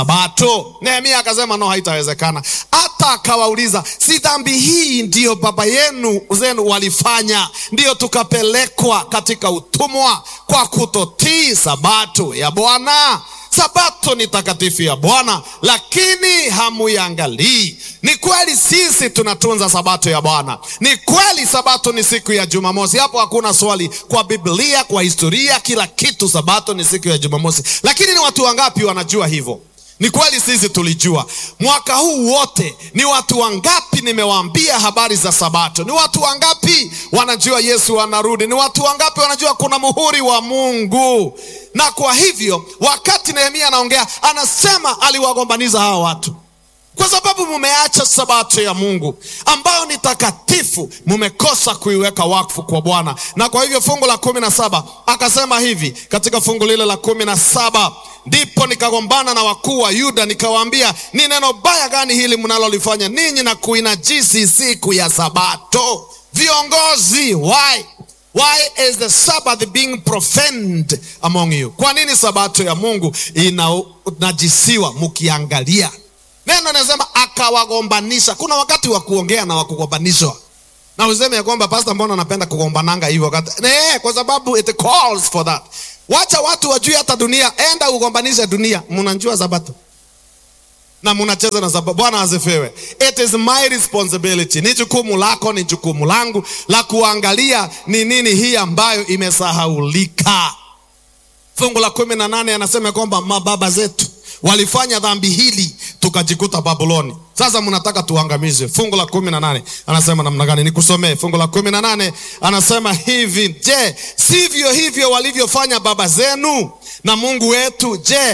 sabato. Nehemia akasema no, haitawezekana. Hata akawauliza, si dhambi hii ndiyo baba yenu zenu walifanya, ndiyo tukapelekwa katika utumwa kwa kutotii sabato ya Bwana? Sabato ni takatifu ya Bwana, lakini hamuiangalii. Ni kweli sisi tunatunza sabato ya Bwana, ni kweli sabato ni siku ya Jumamosi. Hapo hakuna swali, kwa Biblia, kwa historia, kila kitu, sabato ni siku ya Jumamosi. Lakini ni watu wangapi wanajua hivyo? Ni kweli sisi tulijua. Mwaka huu wote ni watu wangapi nimewaambia habari za sabato? Ni watu wangapi wanajua Yesu anarudi? Ni watu wangapi wanajua kuna muhuri wa Mungu? Na kwa hivyo wakati Nehemia anaongea, anasema aliwagombaniza hawa watu kwa sababu mumeacha sabato ya Mungu ambayo ni takatifu, mumekosa kuiweka wakfu kwa Bwana. Na kwa hivyo fungu la kumi na saba akasema hivi katika fungu lile la kumi na saba ndipo nikagombana na wakuu wa Yuda nikawaambia, ni neno baya gani hili mnalolifanya ninyi na kuinajisi siku ya sabato? Viongozi, why Why is the Sabbath being profaned among you? Kwa nini sabato ya Mungu inanajisiwa mkiangalia? Neno nasema akawagombanisha. Kuna wakati wa kuongea na wa kugombanishwa, na useme ya kwamba pastor, mbona anapenda kugombananga hivyo wakati nee, kwa sababu it calls for that. Wacha watu wajue hata dunia, enda ugombanishe dunia. Mnajua sabato na mnacheza na sabato. Bwana asifiwe. It is my responsibility, ni jukumu lako, ni jukumu langu la kuangalia ni nini hii ambayo imesahaulika. Fungu la kumi na nane anasema kwamba mababa zetu walifanya dhambi hili tukajikuta Babuloni. Sasa mnataka tuangamizwe. Fungu la kumi na nane anasema namna gani? Nikusomee fungu la kumi na nane anasema hivi: Je, sivyo hivyo walivyofanya baba zenu? Na Mungu wetu je,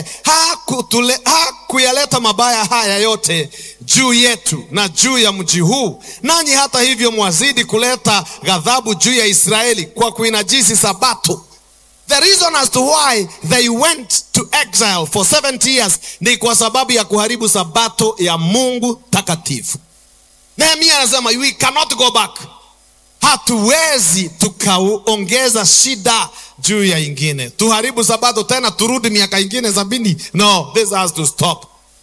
hakuyaleta mabaya haya yote juu yetu na juu ya mji huu? Nanyi hata hivyo mwazidi kuleta ghadhabu juu ya Israeli kwa kuinajisi sabato. The reason as to why they went to exile for 70 years ni kwa sababu ya kuharibu sabato ya Mungu takatifu. Nehemia anasema we cannot go back. Hatuwezi tukaongeza shida juu ya ingine, tuharibu sabato tena turudi miaka ingine sabini. No, this has to stop.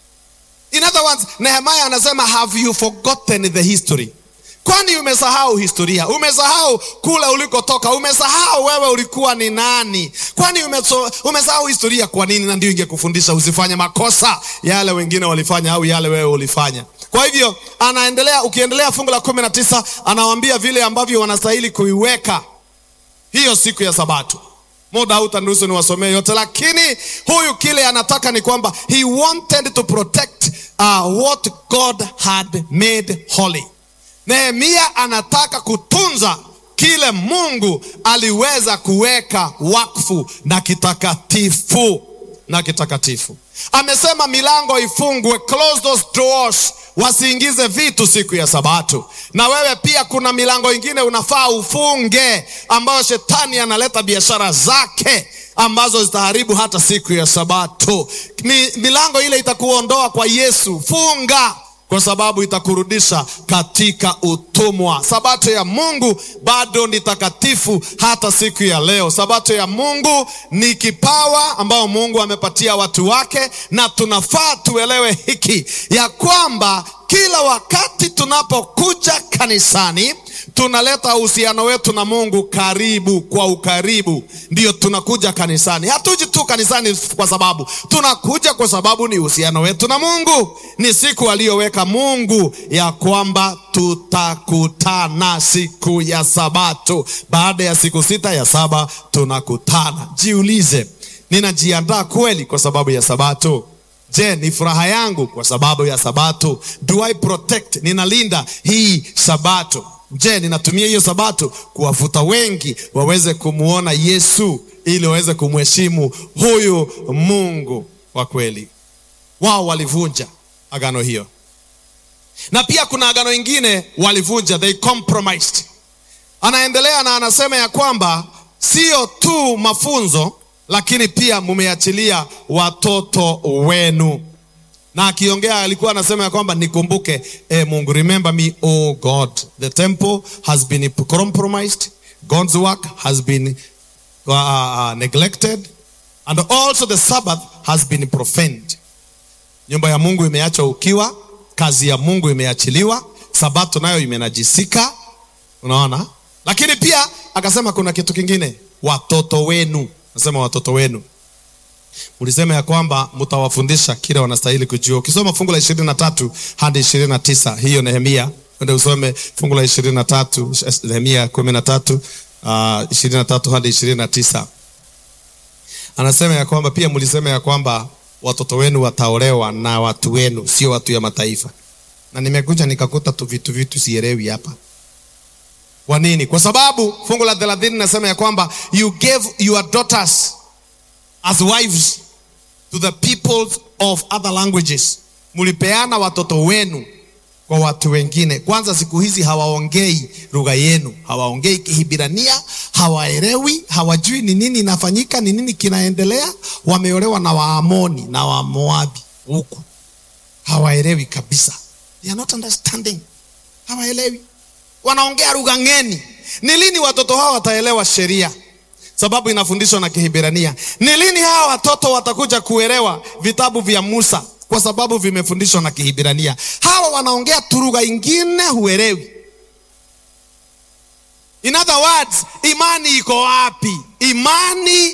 In other words, Nehemia anasema have you forgotten the history? Kwani umesahau historia? Umesahau kule ulikotoka? Umesahau wewe ulikuwa ni nani? Kwani umeso, umesahau historia? Kwa nini? Na ndio ingekufundisha usifanye makosa yale wengine walifanya au yale wewe ulifanya. Kwa hivyo anaendelea, ukiendelea fungu la kumi na tisa anawaambia vile ambavyo wanastahili kuiweka hiyo siku ya Sabato. Muda hautaniruhusu niwasomee yote, lakini huyu kile anataka ni kwamba he wanted to protect uh, what God had made holy. Nehemia anataka kutunza kile Mungu aliweza kuweka wakfu na kitakatifu na kitakatifu. Amesema milango ifungwe, close those doors, wasiingize vitu siku ya Sabato. Na wewe pia kuna milango ingine unafaa ufunge, ambayo shetani analeta biashara zake ambazo zitaharibu hata siku ya Sabato. Mi, milango ile itakuondoa kwa Yesu, funga kwa sababu itakurudisha katika utumwa. Sabato ya Mungu bado ni takatifu hata siku ya leo. Sabato ya Mungu ni kipawa ambao Mungu amepatia watu wake, na tunafaa tuelewe hiki ya kwamba kila wakati tunapokuja kanisani tunaleta uhusiano wetu na Mungu karibu, kwa ukaribu. Ndiyo tunakuja kanisani. Hatuji tu kanisani kwa sababu, tunakuja kwa sababu ni uhusiano wetu na Mungu. Ni siku aliyoweka Mungu ya kwamba tutakutana siku ya Sabato. Baada ya siku sita ya saba tunakutana. Jiulize, ninajiandaa kweli kwa sababu ya Sabato? Je, ni furaha yangu kwa sababu ya Sabato? Do I protect, ninalinda hii Sabato? Je, ninatumia hiyo Sabato kuwavuta wengi waweze kumwona Yesu ili waweze kumheshimu huyu Mungu wa kweli? Wao walivunja agano hiyo, na pia kuna agano ingine walivunja, they compromised. Anaendelea na anasema ya kwamba sio tu mafunzo, lakini pia mumeachilia watoto wenu na akiongea alikuwa anasema ya kwamba nikumbuke, eh, Mungu, remember me oh God, the temple has been compromised, God's work has been uh, uh, neglected and also the Sabbath has been profaned. nyumba ya Mungu imeachwa ukiwa, kazi ya Mungu imeachiliwa, sabato nayo imenajisika. Unaona, lakini pia akasema kuna kitu kingine, watoto wenu. Nasema watoto wenu mlisema ya kwamba mtawafundisha kile wanastahili kujua. Ukisoma fungu la ishirini na tatu hadi ishirini na tisa hiyo Nehemia, ende usome fungu la ishirini na tatu Nehemia kumi na tatu ishirini na tatu hadi ishirini na tisa anasema ya kwamba pia mlisema ya kwamba watoto wenu wataolewa na watu wenu, sio watu ya mataifa. Na nimekuja nikakuta tu vitu vitu sielewi hapa. Kwa nini? Kwa sababu fungu la thelathini nasema ya kwamba you gave your daughters as wives to the peoples of other languages, mulipeana watoto wenu kwa watu wengine. Kwanza siku hizi hawaongei lugha yenu, hawaongei Kihibirania, hawaelewi, hawajui ni nini inafanyika, ni nini kinaendelea. Wameolewa na Waamoni na Wamoabi huku, hawaelewi kabisa, they are not understanding, hawaelewi, wanaongea lugha ngeni. Ni lini watoto hao wataelewa sheria? Sababu inafundishwa na Kihibirania. Ni lini hawa watoto watakuja kuelewa vitabu vya Musa? Kwa sababu vimefundishwa na Kihibirania. Hawa wanaongea tu lugha ingine, huelewi. In other words, imani iko wapi? Imani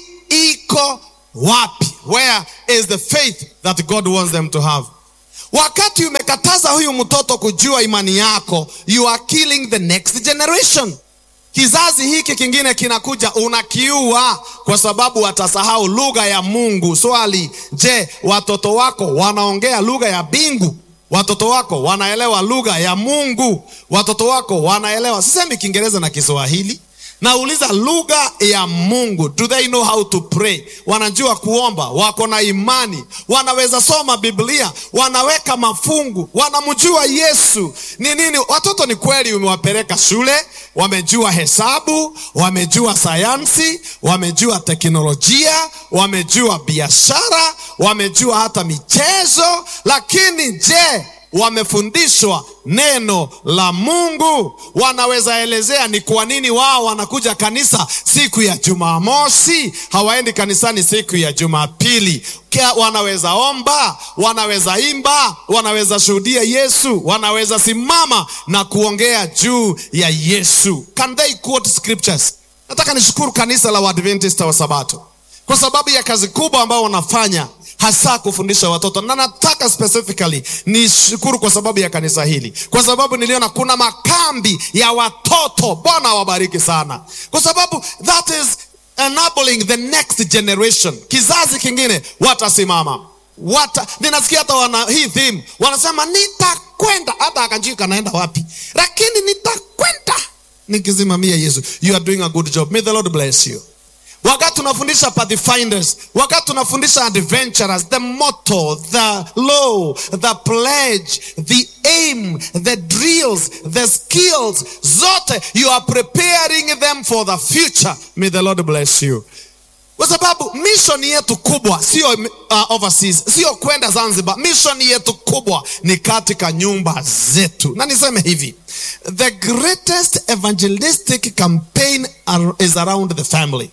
iko wapi? Where is the faith that God wants them to have? Wakati umekataza huyu mtoto kujua imani yako, you are killing the next generation. Kizazi hiki kingine kinakuja, unakiua kwa sababu watasahau lugha ya Mungu. Swali, je, watoto wako wanaongea lugha ya bingu? Watoto wako wanaelewa lugha ya Mungu? Watoto wako wanaelewa, sisemi Kiingereza na Kiswahili, nauliza lugha ya Mungu. Do they know how to pray? Wanajua kuomba, wako na imani, wanaweza soma Biblia, wanaweka mafungu, wanamjua Yesu ni nini. Watoto ni kweli umewapeleka shule, wamejua hesabu, wamejua sayansi, wamejua teknolojia, wamejua biashara, wamejua hata michezo, lakini je, wamefundishwa neno la Mungu? Wanaweza elezea ni kwa nini wao wanakuja kanisa siku ya Jumamosi, hawaendi kanisani siku ya Jumapili? Wanaweza omba, wanaweza imba, wanaweza shuhudia Yesu, wanaweza simama na kuongea juu ya Yesu. Can they quote scriptures? Nataka nishukuru kanisa la Waadventista wa Sabato kwa sababu ya kazi kubwa ambayo wanafanya hasa kufundisha watoto, na nataka specifically nishukuru kwa sababu ya kanisa hili, kwa sababu niliona kuna makambi ya watoto. Bwana awabariki sana, kwa sababu that is enabling the next generation. Kizazi kingine watasimama wata, ninasikia hata wana hii theme wanasema nitakwenda, hata akanjui kanaenda wapi, lakini nitakwenda nikisimamia Yesu. You are doing a good job, may the Lord bless you. Wakati tunafundisha pathfinders, wakati tunafundisha adventurers, the motto, the law, the pledge, the aim, the drills, the skills, zote you are preparing them for the future. May the Lord bless you. Kwa sababu mission yetu kubwa sio uh, overseas, sio kwenda Zanzibar. Mission yetu kubwa ni katika nyumba zetu, na niseme hivi, the greatest evangelistic campaign is around the family.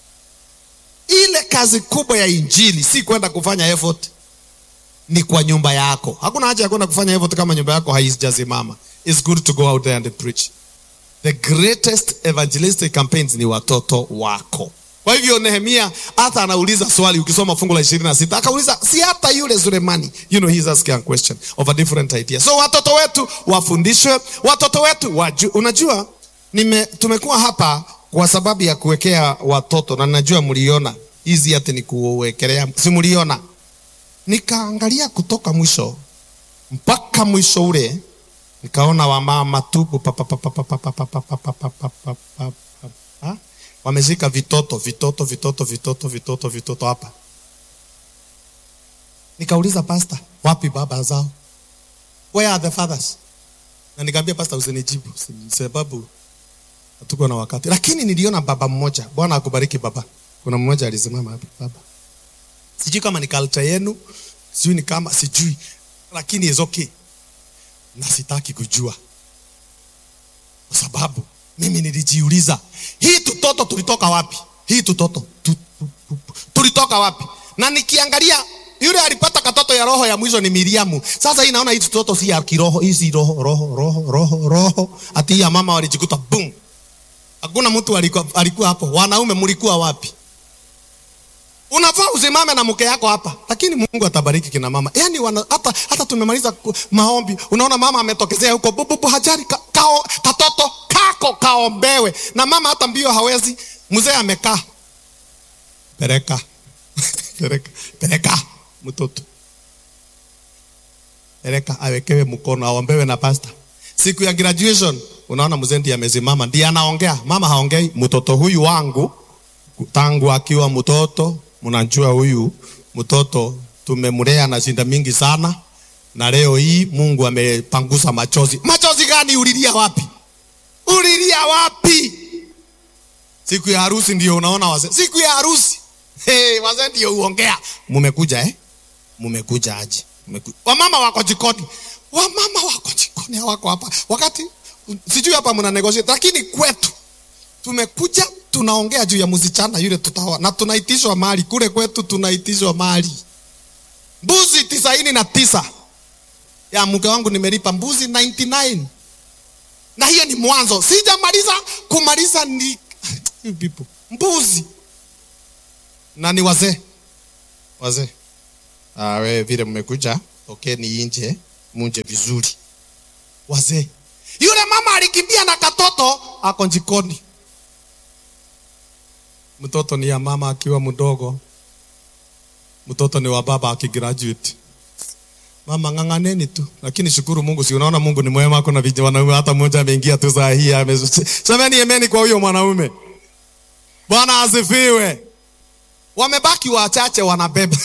Ile kazi kubwa ya injili si kwenda kufanya effort, ni kwa nyumba yako. Hakuna haja ya kwenda kufanya effort kama nyumba yako haijasimama. It's good to go out there and preach. The greatest evangelistic campaigns ni watoto wako. Kwa hivyo Nehemia hata anauliza swali, ukisoma fungu la ishirini na sita akauliza, si hata yule Sulemani, you know he's asking a question of a different idea. So watoto wetu wafundishwe, watoto wetu waju, unajua nime, tumekuwa hapa kwa sababu ya kuwekea watoto, na najua mliona hizi ati ni kuwekelea, si mliona? Nikaangalia kutoka mwisho mpaka mwisho ule, nikaona wamama tu wamezika vitoto vitoto vitoto vitoto vitoto vitoto hapa. Nikauliza pasta, wapi baba zao? Where are the fathers? Na nikamwambia pasta, usinijibu sababu hatuko na wakati, lakini niliona baba mmoja. Bwana akubariki baba. Kuna mmoja alisimama hapa baba, sijui kama ni culture yenu, sijui ni kama sijui, lakini is okay, na sitaki kujua kwa sababu mimi nilijiuliza hii tutoto tulitoka wapi? Hii tutoto tu, tu, tu, tulitoka wapi? Na nikiangalia yule alipata katoto ya roho ya mwisho ni Miriamu. Sasa hii naona hizi toto si ya kiroho, hizi roho roho roho roho roho. Ati ya mama walijikuta boom. Hakuna mtu alikuwa, alikuwa hapo. Wanaume mlikuwa wapi? Unafaa usimame na mke yako hapa, lakini Mungu atabariki kina mama. Yaani wana, hata hata tumemaliza ku- maombi, unaona mama ametokezea huko bububu hajari ka, kao, katoto kako kaombewe na mama hata mbio hawezi. Mzee amekaa, peleka peleka peleka mtoto peleka awekewe mkono aombewe na pasta. Siku ya graduation unaona mzee ndiye amesimama, ndiye anaongea, mama haongei. Mtoto huyu wangu tangu akiwa mtoto, mnajua huyu mtoto tumemlea na shinda mingi sana, na leo hii Mungu amepangusa machozi. Machozi gani? Ulilia wapi? Ulilia wapi? Siku ya harusi ndio unaona wazee, siku ya harusi hey, wazee ndio uongea. Mumekuja eh? Mumekuja aje? Mumeku... Wamama wako jikoni, wamama wako jikoni, hawako hapa. Wakati sijui hapa mna negotiate, lakini kwetu tumekuja tunaongea juu ya msichana yule tutaoa na tunaitishwa mali kule kwetu, tunaitishwa mali mbuzi tisaini na tisa ya mke wangu nimelipa mbuzi 99 na hiyo ni mwanzo, sijamaliza kumaliza ni you people mbuzi na ni wazee wazee. Ah, wewe vile mmekuja okay, ni nje munje vizuri wazee. Yule mama alikimbia na katoto ako jikoni mtoto ni ya mama akiwa mdogo, mtoto ni wa baba akigraduate. Mama ng'ang'aneni tu, lakini shukuru Mungu, si unaona Mungu ni mwema. Kuna vijana wanaume hata mmoja ameingia tu saa hii ame semeni ameni kwa huyo mwanaume. Bwana asifiwe. Wamebaki wachache wanabeba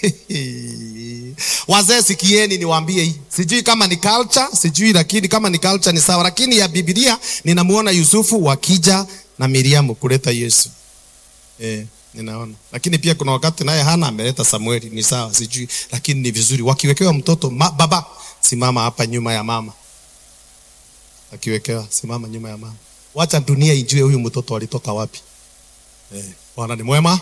wazee, sikieni niwaambie hii, sijui kama ni culture, sijui lakini kama ni culture ni sawa, lakini ya Biblia ninamuona Yusufu wakija na Miriamu kuleta Yesu. Eh, ninaona. Lakini pia kuna wakati naye Hana ameleta Samueli, ni sawa, sijui, lakini ni vizuri wakiwekewa mtoto ma, baba simama hapa nyuma ya mama. Akiwekewa simama nyuma ya mama. Wacha dunia ijue huyu mtoto alitoka wapi. Eh, Bwana ni mwema.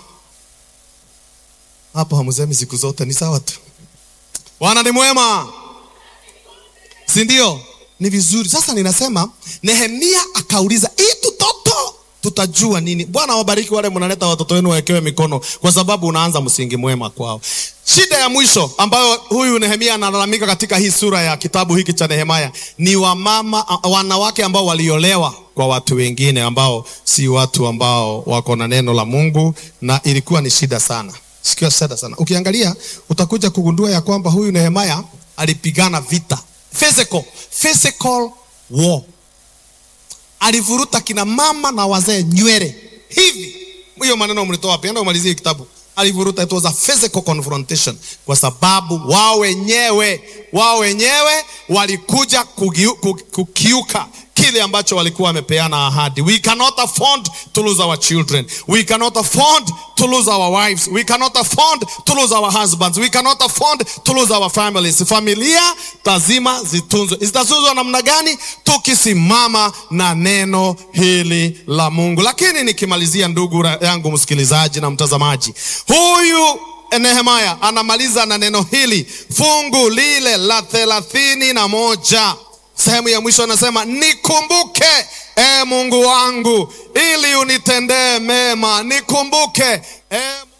Hapo hamsemi siku zote ni sawa tu. Bwana ni mwema. Si ndio? Ni vizuri. Sasa ninasema Nehemia akauliza, "Hii tutoto tutajua nini? Bwana wabariki wale mnaleta watoto wenu wawekewe mikono, kwa sababu unaanza msingi mwema kwao. Shida ya mwisho ambayo huyu Nehemia analalamika katika hii sura ya kitabu hiki cha Nehemia ni wamama, wanawake ambao waliolewa kwa watu wengine ambao si watu ambao wako na neno la Mungu, na ilikuwa ni shida sana, sikia shida sana. Ukiangalia utakuja kugundua ya kwamba huyu Nehemia alipigana vita physical, physical war alivuruta kina mama na wazee nywele hivi. Hiyo maneno mlitoa wapi? Enda umalizie kitabu. Alivuruta, it was a physical confrontation, kwa sababu wao wenyewe wao wenyewe walikuja kugiu, kukiuka kile ambacho walikuwa wamepeana ahadi. We cannot afford to lose our children. We cannot afford to lose our wives. We cannot afford to lose our husbands. We cannot afford to lose our families. Familia lazima zitunzwe. Zitatunzwa namna gani? Tukisimama na neno hili la Mungu. Lakini nikimalizia, ndugu yangu msikilizaji na mtazamaji, huyu Nehemia anamaliza na neno hili, fungu lile la thelathini na moja sehemu ya mwisho anasema, nikumbuke e Mungu wangu, ili unitendee mema. Nikumbuke e